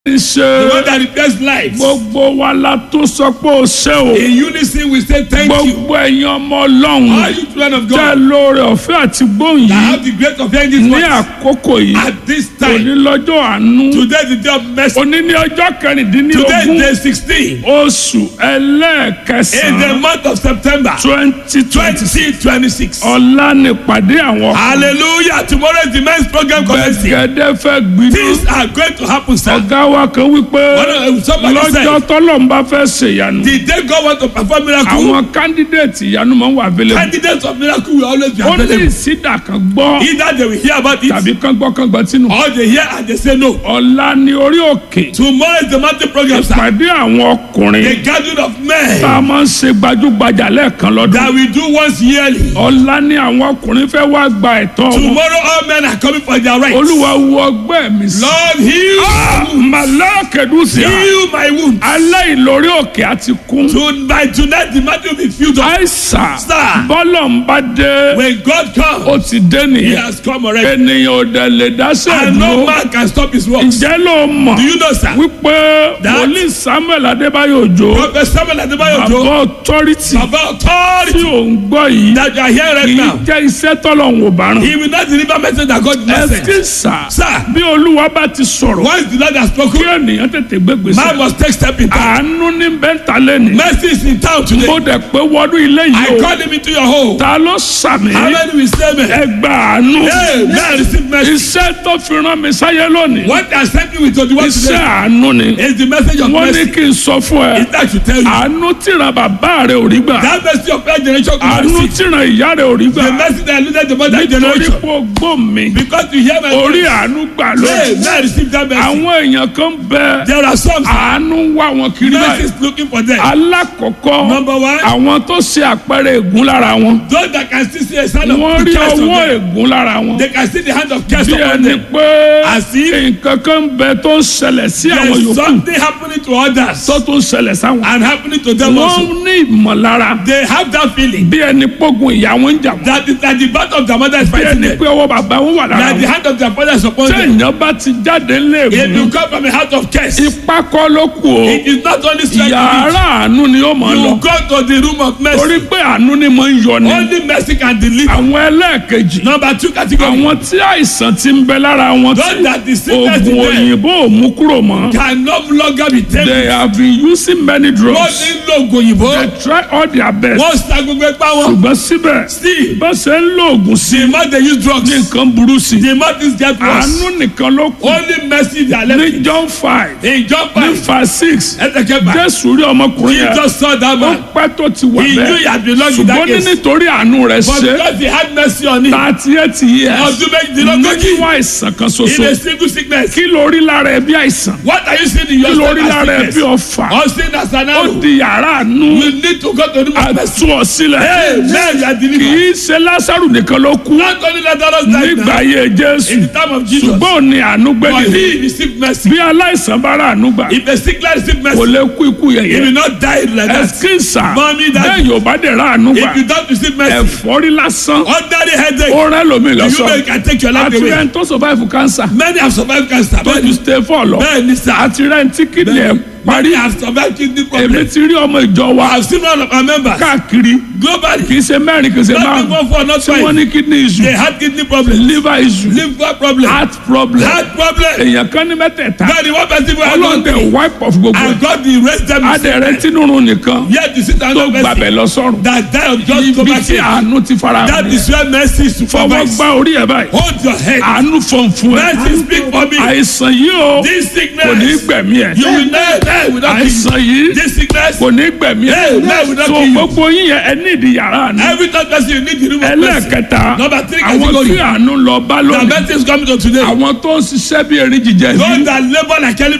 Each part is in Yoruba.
ti The ṣe one that repairs lives. gbogbo wa la tó sọ pé o ṣe o In unison we say thank you. gbogbo ẹ̀yin ọmọ All ọlọ́run you children of tẹ́ God lóore ọ̀fẹ́ àti gbóhùn that yìí have the grace of hearing this ní voice àkókò yìí at this òní time. lọ́jọ́ àánú Today is the day of mercy. òní ní ọjọ́ Today kẹrìndínlógún is day sixteen. oṣù In the ẹlẹ́ẹ̀kẹsàn-án month of September twenty twenty twenty twenty six. ọ̀la nípàdé àwọn Hallelujah. Tomorrow is the men's program commencing. gbẹ̀gẹ́dẹ́ fẹ́ gbiná Things are going to happen, sir. ọ̀gá wa kan wípé One of- somebody lọ́jọ́ said, tọ́lọ́mbà fẹ́ ṣèyanu the day God want to perform miracle, àwọn kándídéètì ìyanu máa ń wà available candidates of miracle will always be ó ní available. ìsídà kan gbọ́ Either they will hear about it tàbí kan gbọ́ kan gbọ́ tínú or they hear and they say no. ọ̀la ní orí òkè Tomorrow is the mountain program, sir. ìpàdé àwọn ọkùnrin The gathering of tá men a máa ń ṣe gbajúgbajà lẹ́ẹ̀kan lọ́dún that we do once yearly. ọ̀la ní àwọn ọkùnrin fẹ́ wá gba ẹ̀tọ́ wọn Tomorrow all men are coming for their rights. olúwa wo ọgbẹ́ mi sí. Lord, heal, màlákẹ́dùsíà heal my wound. aláìlórí òkè àti kún To, by tonight the mountain will be filled up. àìsàn Sir. bọ́lọ̀ ń bá dé When God ó comes, ti dé He nìyẹn has come already. ènìyàn ò dẹ̀ lè dáṣẹ́ And no dúró man can stop His works. ǹjẹ́ ló mọ̀ Do you know, sir? wípé That- wòlíì samuel adébáyò òjò Prophet Samuel Adebayo bàbá Ojo, ọtọ́rìtì Baba tí authority ò ń gbọ́ yìí that you are here kì right í now. jẹ́ iṣẹ́ tọ́lọ́hún ò bá rán He will not deliver message that God message. ẹ̀sìnsà Sir, bí olúwa bá ti sọ̀rọ̀ once the Lord has kí spoken, ènìyàn tètè gbégbèsè man must take step in time. àánú ní bẹ́ńtà lẹ́nu Mercy is in town today. mo dẹ̀ pé wọnú ilé I yìí o call him into your home. ta ló sàmì How many will say amen? ẹgbà àánú Hey, man, receive mercy. iṣẹ́ tó fi rán mi sáyé lónìí What I sent you with to the one iṣẹ́ today àánú ni is the message of wọ́n ní mercy. kí n sọ fún ẹ Is that to tell you àánú tíran bàbá rẹ ò rí gbà that mercy of first generation could àánú receive. tíran ìyá rẹ ò rí gbà The mercy that eluded the mother nítorí generation. pé o gbọ́ mi Because you hear my orí voice. àánú gbà Hey, lónìí man, receive that mercy. àwọn èèyàn kan bẹ There are some àánú ń wá wọn kiri mercy báyìí is looking for them. alákọ̀ọ́kọ́ Number one, àwọn tó ṣe àpẹẹrẹ ègún lára wọn those that can still see a sign of wọ́n rí curse on ọwọ́ them. ègún lára wọn They can see the hand of curse bí upon ẹni them. pé As if nǹkan kan bẹ tó ń ṣẹlẹ̀ sí àwọn There is yòókù something happening to others tó tún ṣẹlẹ̀ sáwọn. and happening to them wọ́n also. ní ìmọ̀lára They have that feeling bí ẹni pógun ìyá wọn ń jà wọ́n that, is, that the battle of their mother is bí fighting ẹni them. pé ọwọ́ bàbá wọn wà lára That the wọn. hand of their father is upon them. téèyàn bá ti jáde If léèmù you come from a heart of curse, ipá kọ́ ló kù o it is not only strength yàrá àánú ni ó máa you lọ need. You go to the room of mercy. torí pé àánú ni mo ń yọ ni Only mercy can deliver. àwọn ẹlẹ́ẹ̀kejì Number two category. àwọn tí àìsàn ti ń bẹ lára wọn Those tí that the sickness in oògùn them òyìnbó ò mú kúrò mọ́ can no longer be taken. they have been using many Wọ́n drugs ti ń lo oògùn òyìnbó. they try all their best Wọ́n sa gbogbo ipá wọn. ṣùgbọ́n síbẹ̀ Still, bá ṣe ń lo oògùn sí the more they use ní drugs, nǹkan burú sí the more things get worse. àánú nìkan ló kù Only mercy they are ní left. John five In John ní 5, five six ẹsẹ̀ kẹfà, Jésù rí ọmọkùnrin he yẹn just saw that ó man. pẹ́ tó ti wà He knew he bẹ́ẹ̀ had belonged in ṣùgbọ́n that ní case. nítorí àánú rẹ̀ But ṣe because he had mercy on him, thirty eight years ọdún méjìdínlógójì nínú àìsàn kan in a ṣoṣo single sickness. kí ló rí lára ẹ bí àìsàn What are you seeing in kí your ló stomach rí lára ẹ as bí sickness? ọfà Or seeing as an ó arrow? di yàrá àánú You need to go to the room of mercy. àtú ọ sílẹ̀ Hey, man, you are kì delivered. í ṣe Lásárù nìkan ló kú Not only Lazarus died nígbà now, ayé Jésù in the time of Jesus, ṣùgbọ́n ò ní àánú but gbẹ́dẹ̀ he received mercy. bí aláìsàn bá rà àánú gbà If a sick man received kò mercy, lè kú ikú he yẹ̀yẹ́ will not die like that. ẹ̀skínsà Mommy, daddy. bẹ́ẹ̀ yóò bá dẹ̀ rà àánú gbà If you don't receive mercy, ẹ̀fọ́rí lásán ordinary headache, ó rẹ́ lómi you know lọ́sọ̀ you can take your life àti away. rẹ̀ ń tó survive cancer Many have survived cancer. tó ju Many, stay four lọ many, sir. àti rẹ̀ ń tí kìdí ẹ̀ parí Many have survived kidney èmi problems. ti rí ọmọ ìjọ wa I have seen one of our members káàkiri globally. kì í ṣe mẹ́rin kì í ṣe Not márùn even four, not tí wọ́n five. ní kidney issue They had kidney problems, liver issue liver problem, heart problem heart problem. èèyàn kan ní mẹ́tẹ̀ẹ̀ta God, the one person who had ọlọ́run one tẹ thing, wipe off gbogbo ẹ̀ and God the rest them. adẹ̀rẹ̀ tínúrun nìkan Yet you sit down tó and mercy gbàbẹ̀ lọ sọ́run that die of just ibi stomach tí ache. àánú ti fara That hàn is where mercy is fọwọ́ supervised. gbá orí ẹ̀ báyìí Hold your head. àánú fọ̀nfún ẹ̀ Mercy speak for me. àìsàn yìí o This kò ní sickness, gbẹ̀mí ẹ̀ you will not die without me. àìsàn yìí This sickness, kò ní gbẹ̀mí ẹ̀ Hey, man, we don't so kill you. gbogbo yín yẹn ẹ ní ìdí yàrá àánú every time person you need the room of mercy. ẹlẹ́ẹ̀kẹta Number three àwọn category. tí àánú lọ bá The lónìí mercy is coming to today. àwọn tó ń ṣiṣẹ́ bí erin jíjẹ Those yìí that labour like elephant and need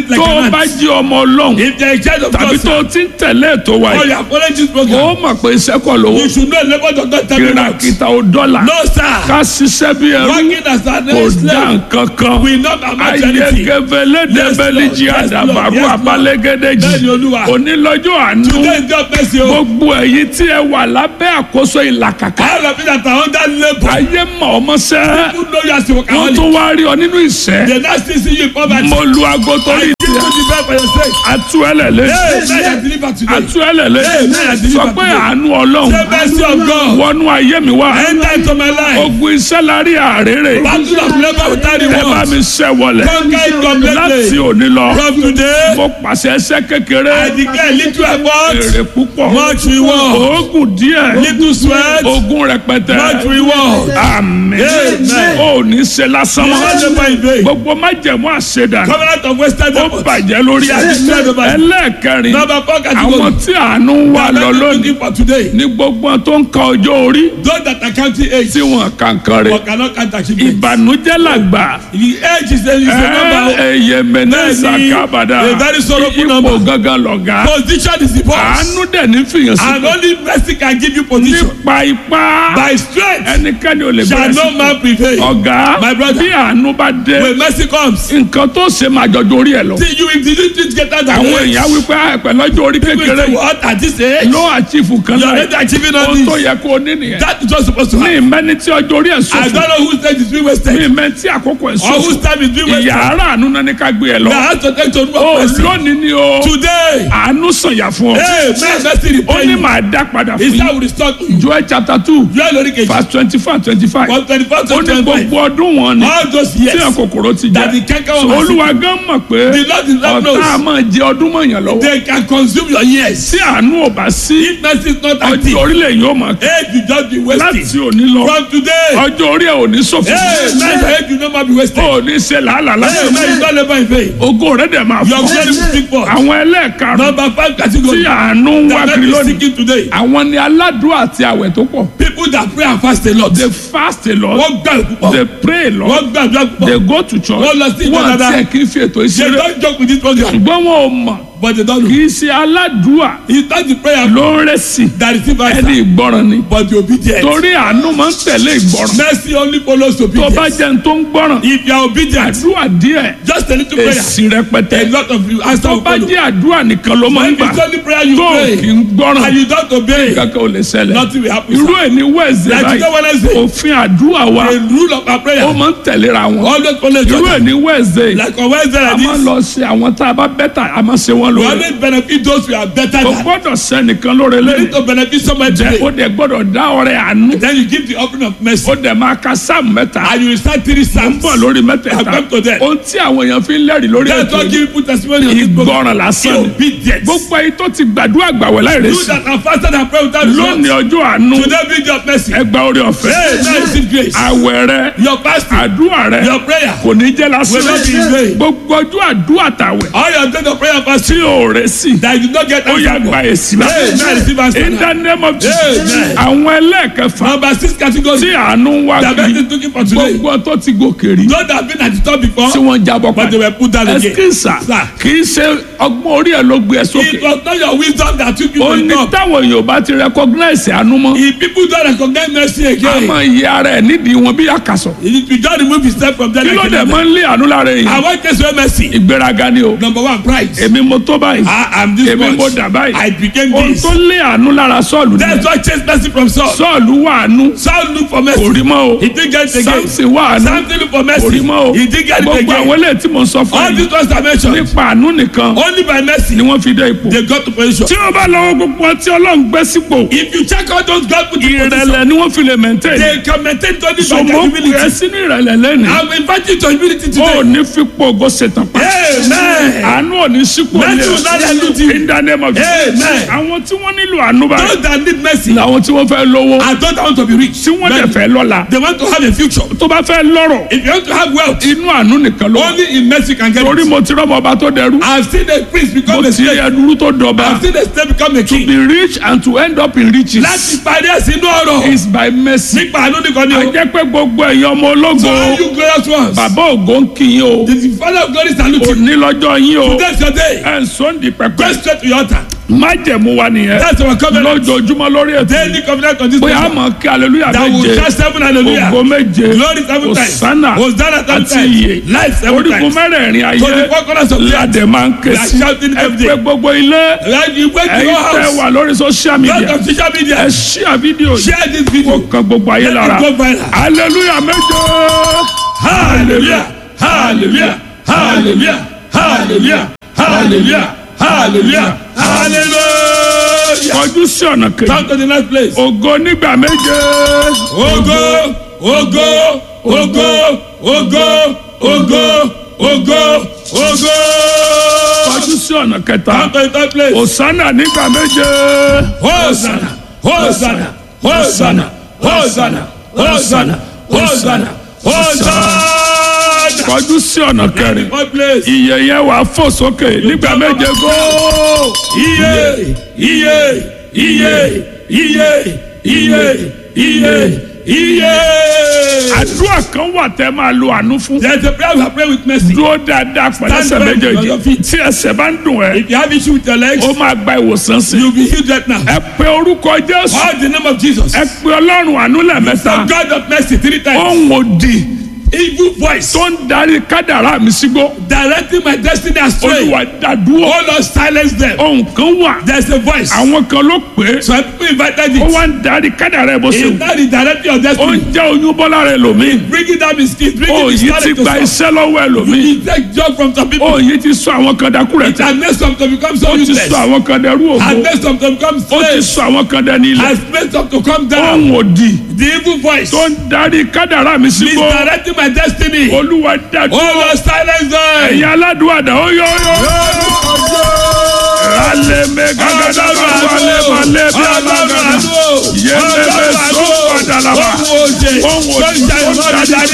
it like tó o an bá ant. jí ọmọ ọlọ́run If they are in charge of tàbí God, tó o sir, ti ń tẹ̀lé ètò wa or yìí you are following this ó program, mọ̀ pé iṣẹ́ kọ̀ lówó you should know labor does not tell you what. kìràkìtà ò dọ́là No, sir. ká ṣiṣẹ́ bí ẹrú Working as an kò dá slave nǹkan kan will not amount to anything. ayẹkẹfẹlẹdẹbẹlẹjì Yes, Lord. Yes, àdàbàrú Lord. abalẹgẹdẹjì Bẹ́ẹ̀ni, Olúwa. onílọ́jọ́ àánú Today is God bless you. gbogbo ẹ̀yin tí ẹ wà lábẹ́ àkóso ìlàkàkà All of you that are under labor, ayé mọ̀ ọmọ sẹ́ who know you as a wọ́n workaholic, tún wá rí ọ nínú ìṣẹ́ they now still see you in poverty. mo lu aago torí Give you the best for your sake. atú ẹlẹ́lẹ́ Hey, now you are delivered today. atú ẹlẹ́lẹ́ Amen. sọ pé àánú ọlọ́run The mercy of God. wọnú ayé mi wá Enter into my life. ogun iṣẹ́ la rí àrèrè Battle of labor without ẹ bá reward. mi ṣẹ́ wọlé Conquer it láti completely. òní lọ From today, mo pàṣẹ ẹsẹ̀ kékeré I declare little effort, èrè púpọ̀ much reward. oògùn díẹ̀ Little sweat, ogun rẹpẹtẹ much reward. àmín Amen. ó ní ṣe lásán You mọ́ will never in vain. gbogbo májẹ̀mú àṣedà Covenant of Western ó effort. bàjẹ́ lórí Yes. ẹlẹ́ẹ̀kẹrin Number four àwọn category. tí àánú ń wà lọ That lónìí looking for today. ní gbogbo tó ń ka ọjọ́ orí Those that are counting age, tí wọ́n kankan rẹ̀ but cannot count achievement. ìbànújẹ́ làgbà The age is a, is a number. ẹyẹ mẹnẹsà Bẹ́ẹ̀ni, kábàdà a very sorrowful ipò number. gangan lọ̀gá Position is the boss. àánú dẹ̀ ní fìyàn And sí only mercy can give you position. nípa ipá By strength ẹnikẹ́ni ò lè shall bẹ̀rẹ̀ no sí man prevail. ọ̀gá My brother. bí àánú bá dé When mercy comes, nǹkan tó ṣe máa jọjọ orí ẹ̀ lọ see you if you didn't get that àwọn èèyàn wípé àìpẹ́ lọ́jọ́ orí kékeré yìí What at this age? ló àchífù kan You are náà already achieving all ohun tó this. yẹ kó o ní nìyẹn That is what's supposed to ní happen. ìmẹ́ni tí ọjọ́ orí ẹ̀ I sọ̀fù don't know whose stage is being ní wasted. ìmẹ́ tí àkókò ẹ̀ Or sọ̀fù whose time is being ìyá wasted. ara àánú náà ní ká gbé ẹ lọ That has to take to ó remove mercy. lónìí ni o Today, àánú sànyà fún ọ hey, man, mercy ó repay ní you. màá dá padà fún His yín time will restore to you. Joel chapter two You are lórí kejì. verse twenty four twenty five One twenty four ó to ní twenty five. gbogbo ọdún wọn ni All those tí years. àwọn kòkòrò ti That the jẹ canker So, worm has olúwa gan mọ̀ pé The Lord is not ọ̀tá knows. a máa jẹ ọdún mọ̀yàn lọ́wọ́ They can consume your years. tí àánú ò bá sí If mercy is not ọjọ́ active, orílẹ̀ yìí ó máa kí age will just be láti wasted. òní lọ From today, ọjọ́ orí ẹ̀ ò ní ṣòfò hey, man, your age will no more be wasted. ó ní ṣe làálàá Hey, man, you lásán don't labor in vain. ògo rẹ̀ dẹ̀ máa Your fọ́ glory will speak for. àwọn ẹlẹ́ẹ̀karùn Number five tí category. àánú ń wá That kiri man is lónìí seeking today. àwọn ni aládùúrà àti àwẹ̀ tó pọ̀ People that pray and fast a lot. they fast a lot Wọ́n gbà púpọ̀. they pray a lot Wọ́n gbàdúrà they púpọ̀. go to church Wọ́n lọ sí ìjọ wọ́n dáadáa. àti ẹ̀ kì í fi ètò They ìṣeré don't joke with this program, ṣùgbọ́n wọn ò mọ̀ but they don't kì know. í ṣe aládùúà It's not the prayer ló ń rẹ̀ sí that receive ẹni answer, ìgbọràn ni but the obedience. torí àánú máa ń tẹ̀lé ìgbọràn Mercy only follows tó bá obedience. jẹ́ ní tó ń gbọ́ràn If you are obedient, àdúrà díẹ̀ just a little prayer, èsì rẹpẹtẹ a lot of you answer tó will bá follow. jẹ́ àdúrà nìkan ló máa ń When gbà it's only prayer you tó pray, kì í gbọ́ràn and you don't obey, kankan ò lè ṣẹlẹ̀ nothing will happen. irú sir. ẹ̀ ní wẹ́ẹ̀sì Like báyìí today Wednesday, òfin àdúrà wa the rule of our ó prayer máa ń tẹ̀léra wọn always follow each irú ẹ̀ other. ní wẹ́ẹ̀sì Like on Wednesday a like máa this, lọ sí àwọn tá a bá bẹ́tà a máa ṣe wọ́n we lóore always benefit those who are better kò than. gbọ́dọ̀ sẹ́nìkan lóore You lẹ́yìn need to benefit somebody jẹ́ ó today. dẹ̀ gbọ́dọ̀ dá ọrẹ àánú Then you give the offering of mercy. ó dẹ̀ máa ka sáàmù mẹ́ta And you will start three ń psalms. bọ̀ lórí mẹ́tẹ̀ẹ̀ta I've come to that. ohun tí àwọn èèyàn fi ń lẹ́rìí lórí That's ètò what yìí give people testimony on this program. ìgbọràn lásán ni Obedience. gbogbo ayé tó ti gbàdúrà gbàwẹ̀ láì You rẹsì that are fasted and pray without lónìí result. ọjọ́ àánú Today be your mercy. ẹgbà orí ọ̀fẹ́ Hey, now receive grace. àwẹ̀ rẹ Your fasting, àdúrà rẹ your prayer, kò ní jẹ́ lásán will not be in vain. gbogbo ọjọ́ àdúrà tàwẹ̀ all your days of prayer and fasting tí ò rẹsì that you did not get ó yà answer gba for. èsì Hey, now receive answer in now. the name of Jesus Amen. àwọn ẹlẹ́ẹ̀kẹfà Number six tí category. àánú ń wá The best kiri is looking for today. gbogbo tó ti gòkè rí Those that have been at the top before, tí wọ́n jábọ̀ but they padà were put down again. ẹsikísà Sir. kì í ṣe ọgbọ́n orí ẹ̀ ló gbé ẹ sókè It was not your wisdom that took you ó to ní the top. táwọn èèyàn bá ti recognize àánú mọ́ If people don't recognize mercy a again, máa yẹ ara ẹ̀ nídìí wọn bí àkàsọ̀ if you just remove yourself from there kí ló like dẹ̀ another. máa ń lé àánú lára I èèyàn want to say mercy. ìgbéraga ni o Number one, pride. èmi mo tó báyìí I am this èmi mo much. dà báyìí I became ohun this. tó lé àánú lára sọ́ọ̀lù That's ni why chase mercy from Saul. sọ́ọ̀lù wà àánú Saul look for kò mercy. rí mọ́ o He didn't get it again. samson wà àánú Samson look for kò mercy. rí mọ́ o He didn't get it gbogbo àwọn again. eléyìí tí mo sọ fún All yìí these ones I mentioned, nípa àánú nìkan only by mercy ni wọ́n fi dé ipò they got to position. tí wọ́n bá lọ́wọ́ gbogbo ọtí ọlọ́run gbé sípò If you check out those God put in position, ìrẹ̀lẹ̀ ni wọ́n fi lè maintain they can maintain only by their sọmọ kù ẹ humility. sínú ìrẹ̀lẹ̀ lẹ́nu I'm inviting to humility ó today. ní fipò ògo ṣetán pa Amen. àánú ò ní sípò Mercy will not dilute you. in the name of Jesus Amen. àwọn tí wọ́n nílò àánú báyìí Those that need mercy làwọn tí wọ́n fẹ́ lówó and don't want to be rich. tí wọ́n dẹ̀ fẹ́ lọ́la They want to have a future. tó bá fẹ́ lọ́rọ̀ If you want to have wealth, inú àánú nìkan ló wà only in mercy can get torí it. mo ti rọ́mọ ọba tó dẹrú I've seen a priest mo become a ti rí slave. ẹdúró tó dọba I've seen a slave become a to king. be rich and to end up in riches Láti parí ẹ̀sìn inú ọ̀rọ̀. is by mercy Nípa àánú nìkan ni a o. jẹ́ pé gbogbo ẹ̀yin ọmọ ológo So all you glorious ones. bàbá ògo ń kí yín o The father of glory salute you. òní lọ́jọ́ yín o Today's your day. ẹ̀ ń sọ́ndì Go pẹpẹ straight to your altar. májẹ̀mú wa nìyẹn That's our covenant. lójoojúmọ́ lórí ètò Daily covenant on this bóyá a altar. mọ̀ kí aleluya That will méje shout seven hallelujah. ògo méje Glory seven times. osana Hosanna seven àti times. iye Life seven orígun times. mẹ́rẹ̀ẹ̀rin To ayé the four corners of the earth. ládẹ máa ń ké We are sí shouting ẹ every pé day. gbogbo ilé Right, you went to ẹ̀yin your tẹ́ house. wà lórí social Lot media of social media. ẹ ṣíà fídíò yìí Share this kó video. kan gbogbo ayé Let lára it go viral. aleluya méje Hallelujah. Hallelujah. Hallelujah. Hallelujah. Hallelujah. Hallelujah. Hallelujah. kọjú sí ọ̀nà kejì Come to the next place. ògo nígbà méje Ogo, ogo, ogo, ogo, ogo, ogo, ogo. kọjú sí ọ̀nà kẹta Come to the third place. osana nígbà méje Hosanna, Hosanna, Hosanna, Hosanna, Hosanna, Hosanna, Hosanna. kọjú sí ọ̀nà kẹrin Fourth place. iye yẹn wà fò sókè nígbà méje góò. Iye, iye, iye, iye, iye, iye, iye. àdúrà kan wà tẹ́ máa lo àánú fún. There is a prayer we are praying with mercy. dúró dáadáa pẹ̀lú ẹsẹ̀ Stand firm on your méjèèjì feet. tí ẹsẹ̀ bá ń dùn ẹ́ If you have issue with your legs, ó máa gba ìwòsàn sí. you'll be healed right now. ẹ pe orúkọ jésù Call the name of Jesus. ẹ pe ọlọ́run àánú The lẹ́ẹ̀mẹ́ta God of mercy three times. ohun òdì Evil voice tó ń darí kádàrá mi sígbó directing my destiny astray. olúwa dàdúró Oh Lord, silence them. ohun kan wà There's a voice. àwọn kan ló pè é Some people invited ó it. wá ń darí kádàrá ẹ bó ṣe It's wù not the directing of ó ń destiny. jẹ́ oyún bọ́lá rẹ lòmíì Bringing down his kids, bringing ó his yìí ti talent to gba some. iṣẹ́ lọ́wọ́ ẹ lòmíì He take job from some people. ó yìí ti sọ àwọn kan dákú rẹ̀ It tẹ́ has made some to become so ó ti useless. sọ àwọn kan dẹrú Has ògo made some to become ó ti slaves. sọ àwọn kan dẹni ilẹ̀ Has made some to come down. ohun òdì The evil voice tó ń darí kádàrá mi sígbó misdirecting my destiny. olúwa dàdúró Oh Lord, silence them. ẹ̀yin aládùúgbò ó yọ yọ. alẹ́ mẹ́ gàgàdà bá wà lẹ́ bá lẹ́ bí alágàdà yẹlẹ́ bẹ́ sọ padà làbà ohun òdì tó ń darí